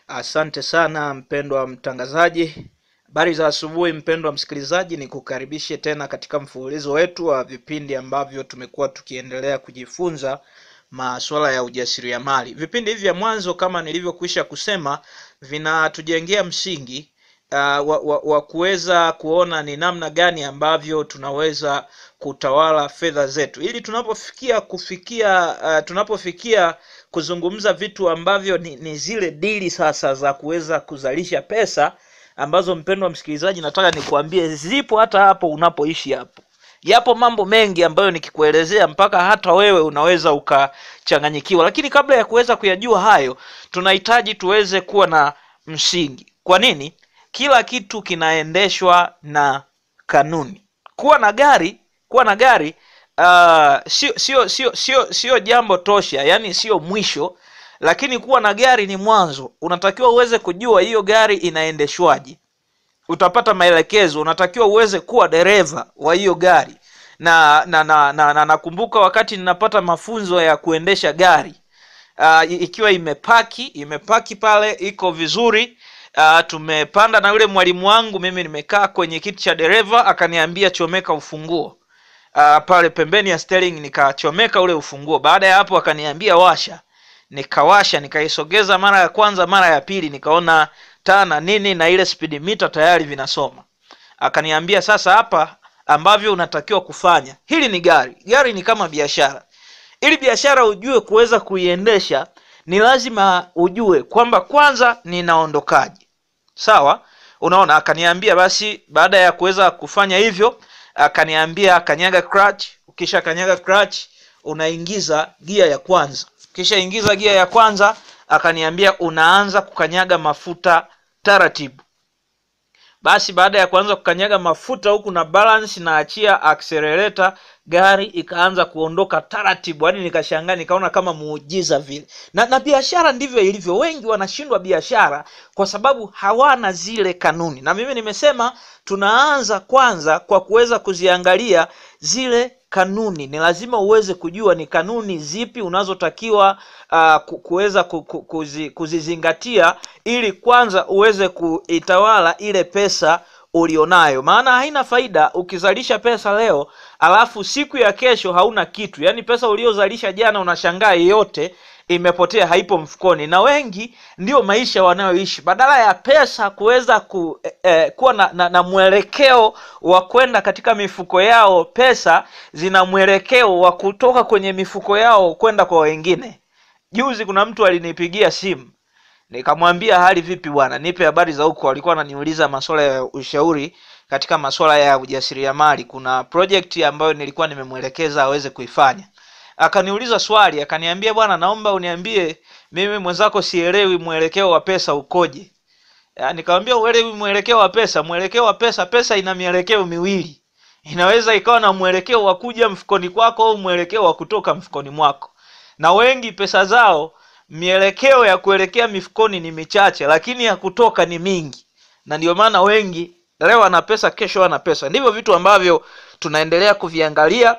Asante sana mpendwa mtangazaji. Habari za asubuhi mpendwa msikilizaji, ni kukaribishe tena katika mfululizo wetu wa vipindi ambavyo tumekuwa tukiendelea kujifunza masuala ya ujasiriamali. Vipindi hivi vya mwanzo kama nilivyokwisha kusema vinatujengea msingi uh, wa, wa, wa kuweza kuona ni namna gani ambavyo tunaweza kutawala fedha zetu ili tunapofikia kufikia uh, tunapofikia kuzungumza vitu ambavyo ni, ni zile dili sasa za kuweza kuzalisha pesa ambazo mpendwa msikilizaji nataka nikuambie zipo hata hapo unapoishi hapo yapo mambo mengi ambayo nikikuelezea mpaka hata wewe unaweza ukachanganyikiwa lakini kabla ya kuweza kuyajua hayo tunahitaji tuweze kuwa na msingi kwa nini kila kitu kinaendeshwa na kanuni kuwa na gari kuwa na gari uh, sio sio sio sio sio jambo tosha yani sio mwisho lakini kuwa na gari ni mwanzo unatakiwa uweze kujua hiyo gari inaendeshwaje utapata maelekezo unatakiwa uweze kuwa dereva wa hiyo gari na na na na, na nakumbuka wakati ninapata mafunzo ya kuendesha gari uh, ikiwa imepaki imepaki pale iko vizuri uh, tumepanda na yule mwalimu wangu mimi nimekaa kwenye kiti cha dereva akaniambia chomeka ufunguo uh, pale pembeni ya steering nikachomeka ule ufunguo baada ya hapo akaniambia washa nikawasha nikaisogeza mara ya kwanza mara ya pili nikaona taa na nini na ile speed meter tayari vinasoma akaniambia sasa hapa ambavyo unatakiwa kufanya hili ni gari gari ni kama biashara ili biashara ujue kuweza kuiendesha ni lazima ujue kwamba kwanza ninaondokaje sawa unaona akaniambia basi baada ya kuweza kufanya hivyo akaniambia kanyaga clutch ukisha kanyaga clutch unaingiza gia ya kwanza kisha ingiza gia ya kwanza akaniambia unaanza kukanyaga mafuta taratibu basi baada ya kuanza kukanyaga mafuta huku na balance na achia accelerator gari ikaanza kuondoka taratibu yaani nikashangaa nikaona kama muujiza vile na, na biashara ndivyo ilivyo wengi wanashindwa biashara kwa sababu hawana zile kanuni na mimi nimesema tunaanza kwanza kwa kuweza kuziangalia zile kanuni ni lazima uweze kujua ni kanuni zipi unazotakiwa uh, kuweza kuzi, kuzizingatia ili kwanza uweze kuitawala ile pesa ulionayo maana haina faida ukizalisha pesa leo alafu siku ya kesho hauna kitu yaani pesa uliozalisha jana unashangaa yote imepotea haipo mfukoni na wengi ndio maisha wanayoishi badala ya pesa kuweza ku, eh, kuwa na, na, na mwelekeo wa kwenda katika mifuko yao pesa zina mwelekeo wa kutoka kwenye mifuko yao kwenda kwa wengine juzi kuna mtu alinipigia simu nikamwambia hali vipi bwana nipe habari za huko alikuwa ananiuliza masuala ya ushauri katika masuala ya ujasiriamali kuna project ambayo nilikuwa nimemwelekeza aweze kuifanya akaniuliza swali akaniambia bwana naomba uniambie mimi mwenzako sielewi mwelekeo wa pesa ukoje nikamwambia uelewi mwelekeo wa pesa mwelekeo wa pesa pesa ina mielekeo miwili inaweza ikawa na mwelekeo wa kuja mfukoni kwako au mwelekeo wa kutoka mfukoni mwako na wengi pesa zao mielekeo ya kuelekea mifukoni ni michache lakini ya kutoka ni mingi na ndio maana wengi leo ana pesa kesho ana pesa ndivyo vitu ambavyo tunaendelea kuviangalia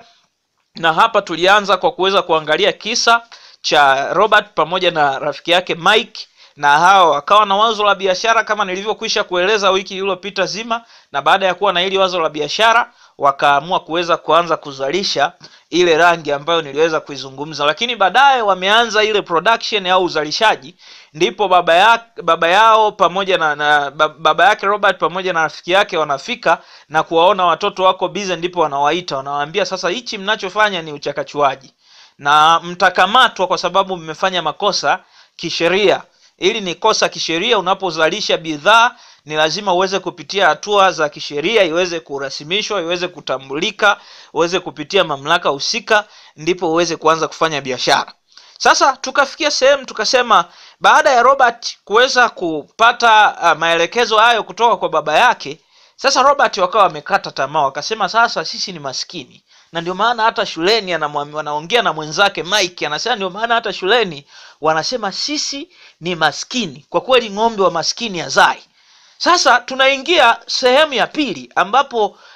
na hapa tulianza kwa kuweza kuangalia kisa cha robert pamoja na rafiki yake mike na hawa wakawa na wazo la biashara kama nilivyokwisha kueleza wiki iliyopita zima na baada ya kuwa na hili wazo la biashara wakaamua kuweza kuanza kuzalisha ile rangi ambayo niliweza kuizungumza lakini baadaye wameanza ile production au uzalishaji ndipo baba, ya, baba yao pamoja na, na baba yake robert pamoja na rafiki yake wanafika na kuwaona watoto wako bize ndipo wanawaita wanawaambia sasa hichi mnachofanya ni uchakachuaji na mtakamatwa kwa sababu mmefanya makosa kisheria ili ni kosa kisheria unapozalisha bidhaa ni lazima uweze kupitia hatua za kisheria iweze kurasimishwa iweze kutambulika uweze kupitia mamlaka husika ndipo uweze kuanza kufanya biashara sasa tukafikia sehemu tukasema baada ya robert kuweza kupata uh, maelekezo hayo kutoka kwa baba yake sasa robert wakawa wamekata tamaa wakasema sasa sisi ni maskini na ndio maana hata shuleni wanaongea na mwenzake mike anasema ndio maana hata shuleni wanasema sisi ni maskini kwa kweli ng'ombe wa maskini hazai sasa tunaingia sehemu ya pili ambapo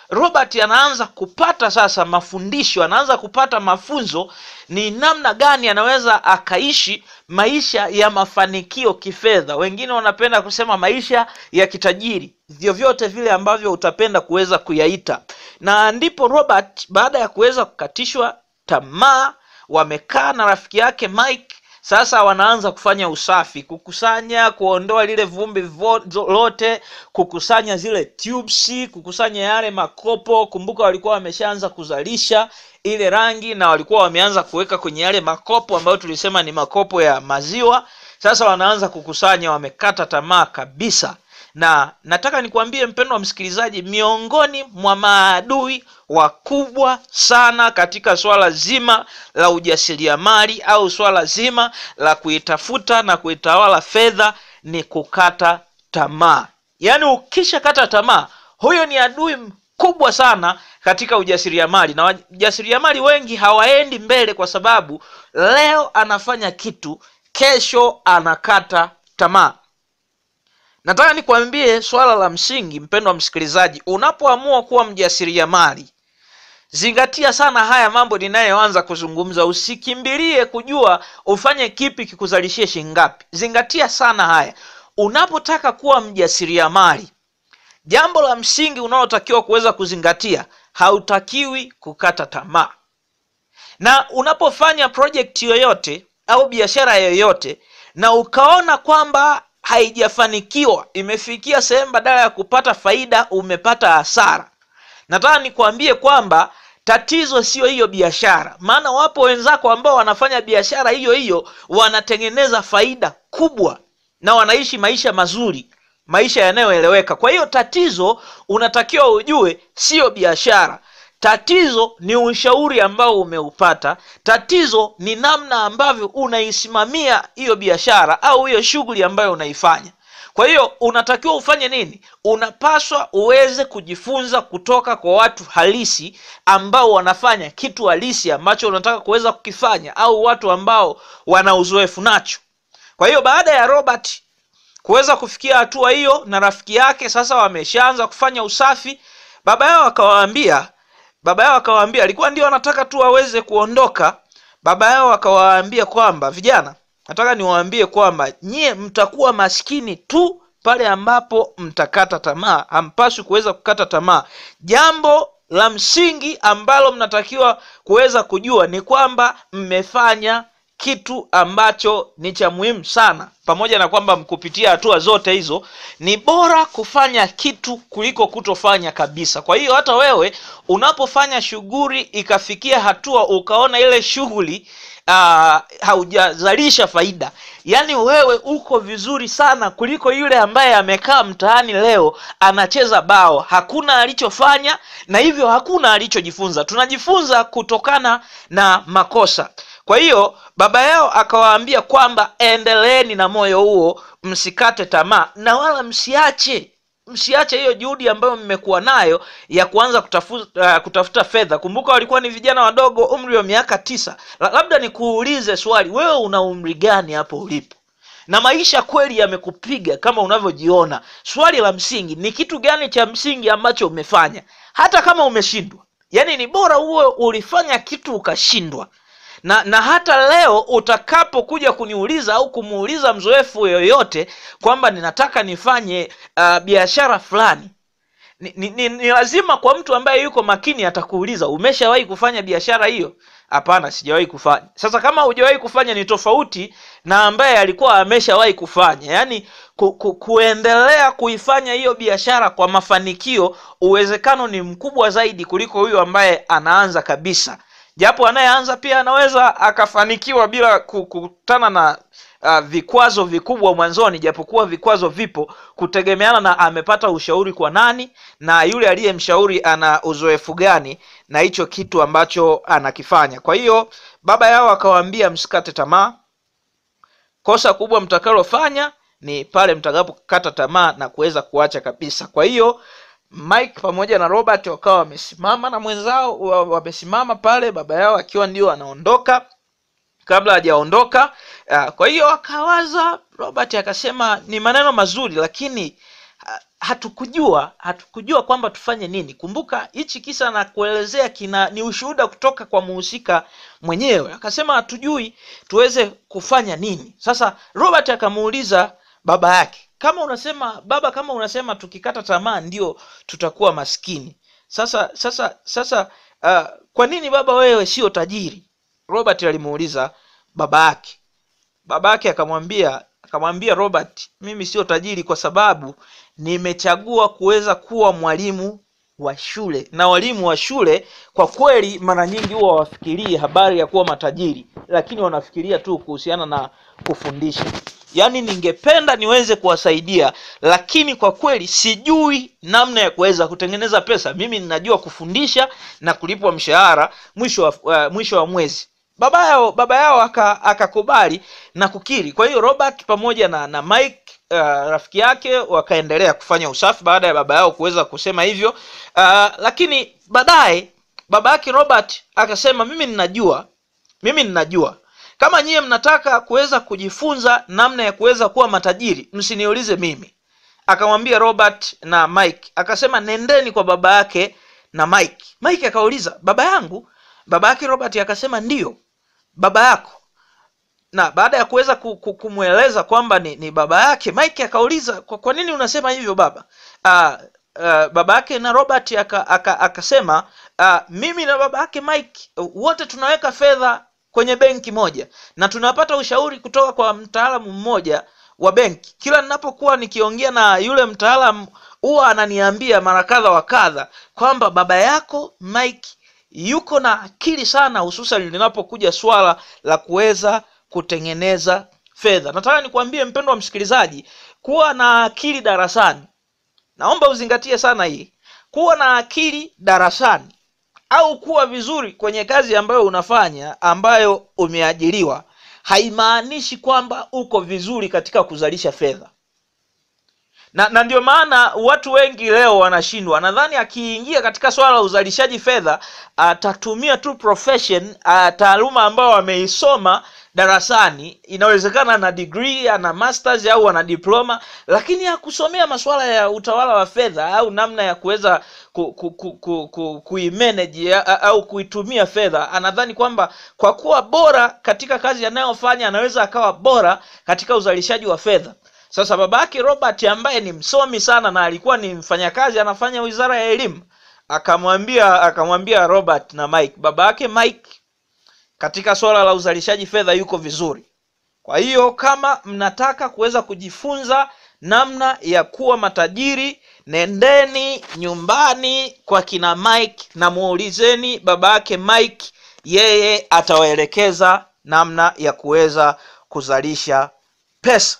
robert anaanza kupata sasa mafundisho anaanza kupata mafunzo ni namna gani anaweza akaishi maisha ya mafanikio kifedha wengine wanapenda kusema maisha ya kitajiri vyovyote vile ambavyo utapenda kuweza kuyaita na ndipo robert baada ya kuweza kukatishwa tamaa wamekaa na rafiki yake mike sasa wanaanza kufanya usafi kukusanya kuondoa lile vumbi vo- lote kukusanya zile tubes kukusanya yale makopo kumbuka walikuwa wameshaanza kuzalisha ile rangi na walikuwa wameanza kuweka kwenye yale makopo ambayo tulisema ni makopo ya maziwa sasa wanaanza kukusanya wamekata tamaa kabisa na nataka nikuambie mpendo wa msikilizaji miongoni mwa maadui wakubwa sana katika swala zima la ujasiriamali au swala zima la kuitafuta na kuitawala fedha ni kukata tamaa yaani ukishakata tamaa huyo ni adui mkubwa sana katika ujasiriamali na wajasiriamali wengi hawaendi mbele kwa sababu leo anafanya kitu kesho anakata tamaa nataka nikwambie swala la msingi mpendo wa msikilizaji unapoamua kuwa mjasiriamali zingatia sana haya mambo ninayoanza kuzungumza usikimbilie kujua ufanye kipi kikuzalishie shingapi zingatia sana haya unapotaka kuwa mjasiriamali jambo la msingi unaotakiwa kuweza kuzingatia hautakiwi kukata tamaa na unapofanya project yoyote au biashara yoyote na ukaona kwamba haijafanikiwa imefikia sehemu badala ya kupata faida umepata hasara nataka nikwambie kwamba tatizo sio hiyo biashara maana wapo wenzako ambao wanafanya biashara hiyo hiyo wanatengeneza faida kubwa na wanaishi maisha mazuri maisha yanayoeleweka kwa hiyo tatizo unatakiwa ujue siyo biashara tatizo ni ushauri ambao umeupata tatizo ni namna ambavyo unaisimamia hiyo biashara au hiyo shughuli ambayo unaifanya kwa hiyo unatakiwa ufanye nini unapaswa uweze kujifunza kutoka kwa watu halisi ambao wanafanya kitu halisi ambacho unataka kuweza kukifanya au watu ambao wana uzoefu nacho kwa hiyo baada ya robert kuweza kufikia hatua hiyo na rafiki yake sasa wameshaanza kufanya usafi baba yao akawaambia baba yao akawaambia alikuwa ndio anataka tu waweze kuondoka baba yao akawaambia kwamba vijana nataka niwaambie kwamba nyie mtakuwa maskini tu pale ambapo mtakata tamaa hampaswi kuweza kukata tamaa jambo la msingi ambalo mnatakiwa kuweza kujua ni kwamba mmefanya kitu ambacho ni cha muhimu sana pamoja na kwamba kupitia hatua zote hizo ni bora kufanya kitu kuliko kutofanya kabisa kwa hiyo hata wewe unapofanya shughuli ikafikia hatua ukaona ile shughuli uh, haujazalisha faida yaani wewe uko vizuri sana kuliko yule ambaye amekaa mtaani leo anacheza bao hakuna alichofanya na hivyo hakuna alichojifunza tunajifunza kutokana na makosa kwa hiyo baba yao akawaambia kwamba endeleeni na moyo huo msikate tamaa na wala msiache msiache hiyo juhudi ambayo mmekuwa nayo ya kuanza kutafuta, uh, kutafuta fedha kumbuka walikuwa ni vijana wadogo umri wa miaka tisa La, labda nikuulize swali wewe una umri gani hapo ulipo na maisha kweli yamekupiga kama unavyojiona swali la msingi ni kitu gani cha msingi ambacho umefanya hata kama umeshindwa yaani ni bora uwe ulifanya kitu ukashindwa na na hata leo utakapokuja kuniuliza au kumuuliza mzoefu yoyote kwamba ninataka nifanye uh, biashara fulani ni, ni, ni, ni lazima kwa mtu ambaye yuko makini atakuuliza umeshawahi kufanya biashara hiyo hapana sijawahi kufanya sasa kama hujawahi kufanya ni tofauti na ambaye alikuwa ameshawahi kufanya yaani ku, ku, kuendelea kuifanya hiyo biashara kwa mafanikio uwezekano ni mkubwa zaidi kuliko huyo ambaye anaanza kabisa japo anayeanza pia anaweza akafanikiwa bila kukutana na uh, vikwazo vikubwa mwanzoni japokuwa vikwazo vipo kutegemeana na amepata ushauri kwa nani na yule aliyemshauri ana uzoefu gani na hicho kitu ambacho anakifanya kwa hiyo baba yao akawaambia msikate tamaa kosa kubwa mtakalofanya ni pale mtakapokata tamaa na kuweza kuacha kabisa kwa hiyo mike pamoja na robert wakawa wamesimama na mwenzao wamesimama pale baba yao akiwa ndio anaondoka kabla hajaondoka uh, kwa hiyo akawaza robert akasema ni maneno mazuri lakini ha- hatukujua hatukujua kwamba tufanye nini kumbuka hichi kisa na kuelezea kina ni ushuhuda kutoka kwa muhusika mwenyewe akasema hatujui tuweze kufanya nini sasa robert akamuuliza baba yake kama unasema baba kama unasema tukikata tamaa ndio tutakuwa maskini sasa sasa sasa uh, kwa nini baba wewe sio tajiri robert alimuuliza baba yake baba yake akamwambia akamwambia robert mimi sio tajiri kwa sababu nimechagua kuweza kuwa mwalimu wa shule na walimu wa shule kwa kweli mara nyingi huwa hawafikirii habari ya kuwa matajiri lakini wanafikiria tu kuhusiana na kufundisha yaani ningependa niweze kuwasaidia lakini kwa kweli sijui namna ya kuweza kutengeneza pesa mimi ninajua kufundisha na kulipwa mshahara mwisho wa, uh, mwisho wa mwezi baba yao baba yao aka- akakubali na kukiri kwa hiyo robert pamoja na na mike uh, rafiki yake wakaendelea kufanya usafi baada ya baba yao kuweza kusema hivyo uh, lakini baadaye baba yake robert akasema mimi ninajua mimi ninajua kama nyiye mnataka kuweza kujifunza namna ya kuweza kuwa matajiri msiniulize mimi akamwambia robert na mike akasema nendeni kwa baba yake na mike mike akauliza baba yangu baba yake robert akasema ndiyo baba yako na baada ya kuweza ku- ku- kumweleza kwamba ni, ni baba yake mike akauliza kwa, kwa nini unasema hivyo baba uh, uh, baba yake na robert aka- aka- akasema uh, mimi na baba yake mike uh, wote tunaweka fedha kwenye benki moja na tunapata ushauri kutoka kwa mtaalamu mmoja wa benki kila ninapokuwa nikiongea na yule mtaalamu huwa ananiambia mara kadha wa kadha kwamba baba yako mike yuko na akili sana hususan linapokuja swala la kuweza kutengeneza fedha nataka nikwambie mpendo wa msikilizaji kuwa na akili darasani naomba uzingatie sana hii kuwa na akili darasani au kuwa vizuri kwenye kazi ambayo unafanya ambayo umeajiriwa haimaanishi kwamba uko vizuri katika kuzalisha fedha na, na ndio maana watu wengi leo wanashindwa nadhani akiingia katika swala la uzalishaji fedha atatumia tu profession uh, taaluma ambayo ameisoma darasani inawezekana ana degree ana masters au ana diploma lakini hakusomea masuala ya utawala wa fedha au namna ya kuweza ku, ku, ku, ku, ku, kuimanage a- au kuitumia fedha anadhani kwamba kwa kuwa bora katika kazi anayofanya anaweza akawa bora katika uzalishaji wa fedha sasa babake robert ambaye ni msomi sana na alikuwa ni mfanyakazi anafanya wizara ya elimu akamwambia akamwambia robert na mike baba yake mike katika swala la uzalishaji fedha yuko vizuri kwa hiyo kama mnataka kuweza kujifunza namna ya kuwa matajiri nendeni nyumbani kwa kina mike na muulizeni baba yake mike yeye atawaelekeza namna ya kuweza kuzalisha pesa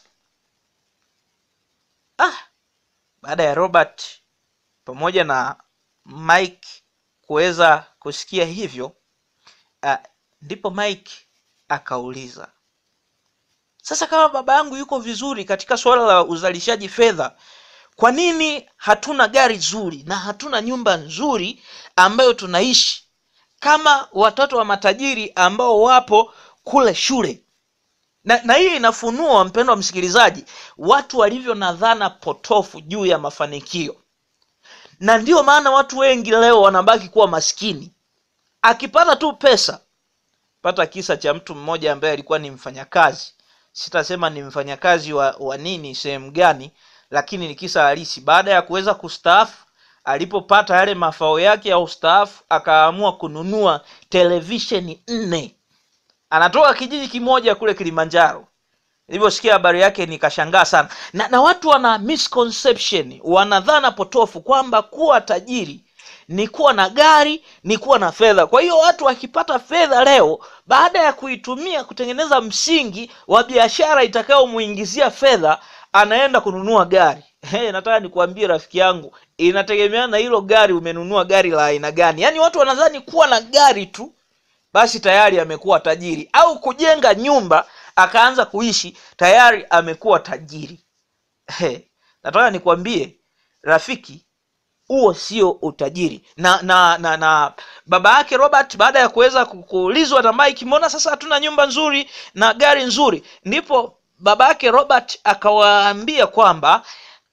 ah, baada ya robert pamoja na mike kuweza kusikia hivyo uh, ndipo mike akauliza sasa kama baba yangu yuko vizuri katika suala la uzalishaji fedha kwa nini hatuna gari zuri na hatuna nyumba nzuri ambayo tunaishi kama watoto wa matajiri ambao wapo kule shule na, na hii inafunua mpendo wa msikilizaji watu walivyo na dhana potofu juu ya mafanikio na ndiyo maana watu wengi leo wanabaki kuwa maskini akipata tu pesa pata kisa cha mtu mmoja ambaye alikuwa ni mfanyakazi sitasema ni mfanyakazi wa, wa nini sehemu gani lakini ni kisa halisi baada ya kuweza kustaafu alipopata yale mafao yake ya ustaafu akaamua kununua televisheni nne anatoka kijiji kimoja kule kilimanjaro nilivyosikia habari yake nikashangaa sana na, na watu wana misconception wanadhana potofu kwamba kuwa tajiri ni kuwa na gari ni kuwa na fedha kwa hiyo watu wakipata fedha leo baada ya kuitumia kutengeneza msingi wa biashara itakayomuingizia fedha anaenda kununua gari hey, nataka nikuambie rafiki yangu inategemeana na hilo gari umenunua gari la aina gani yaani watu wanadhani kuwa na gari tu basi tayari amekuwa tajiri au kujenga nyumba akaanza kuishi tayari amekuwa tajiri hey, nataka nikwambie rafiki huo sio utajiri na na na na baba yake robert baada ya kuweza ku- kuulizwa na mike mbona sasa hatuna nyumba nzuri na gari nzuri ndipo baba yake robert akawaambia kwamba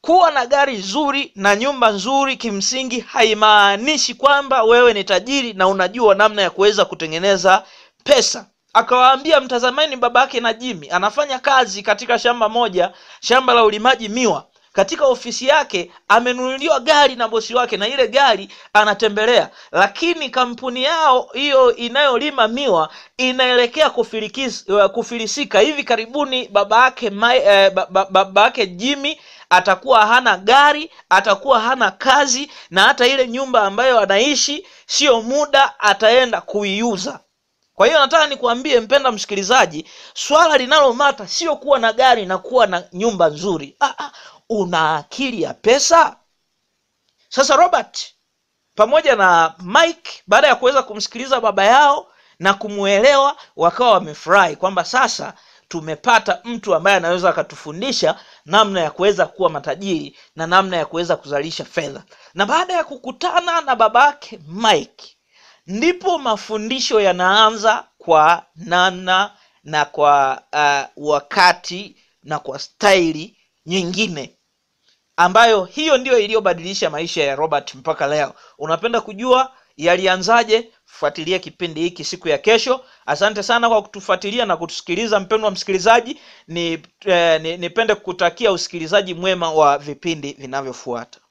kuwa na gari nzuri na nyumba nzuri kimsingi haimaanishi kwamba wewe ni tajiri na unajua namna ya kuweza kutengeneza pesa akawaambia mtazameni baba yake na jimi anafanya kazi katika shamba moja shamba la ulimaji miwa katika ofisi yake amenunuliwa gari na bosi wake na ile gari anatembelea lakini kampuni yao hiyo inayolima miwa inaelekea kufilikis- kufilisika hivi karibuni baba yake Mai- eh, ba- ba- baba yake jimi atakuwa hana gari atakuwa hana kazi na hata ile nyumba ambayo anaishi sio muda ataenda kuiuza kwa hiyo nataka nikuambie mpenda msikilizaji swala linalomata sio kuwa na gari na kuwa na nyumba nzuri ah, ah, una akili ya pesa sasa robert pamoja na mike baada ya kuweza kumsikiliza baba yao na kumwelewa wakawa wamefurahi kwamba sasa tumepata mtu ambaye anaweza akatufundisha namna ya kuweza kuwa matajiri na namna ya kuweza kuzalisha fedha na baada ya kukutana na babake mike ndipo mafundisho yanaanza kwa namna na kwa uh, wakati na kwa staili nyingine ambayo hiyo ndiyo iliyobadilisha maisha ya robert mpaka leo unapenda kujua yalianzaje fuatilia kipindi hiki siku ya kesho asante sana kwa kutufuatilia na kutusikiliza mpendwa msikilizaji ni, eh, ni, nipende kukutakia usikilizaji mwema wa vipindi vinavyofuata